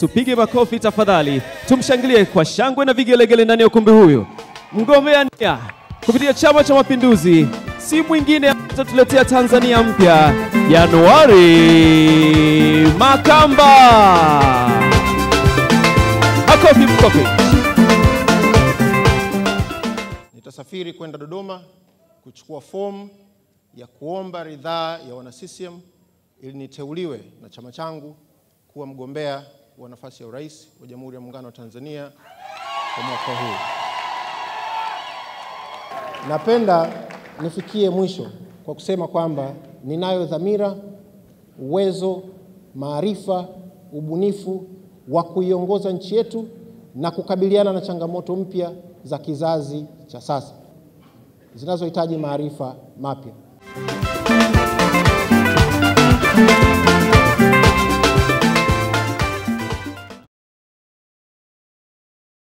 Tupige makofi tafadhali, tumshangilie kwa shangwe na vigelegele ndani ya ukumbi huyu. Mgombea nia kupitia Chama cha Mapinduzi si mwingine atatuletea Tanzania mpya, Januari Makamba. Makofi, makofi. Nitasafiri kwenda Dodoma kuchukua fomu ya kuomba ridhaa ya wana CCM ili niteuliwe na chama changu kuwa mgombea wa nafasi ya urais wa Jamhuri ya Muungano wa Tanzania kwa mwaka huu. Napenda nifikie mwisho kwa kusema kwamba ninayo dhamira, uwezo, maarifa, ubunifu wa kuiongoza nchi yetu na kukabiliana na changamoto mpya za kizazi cha sasa zinazohitaji maarifa mapya.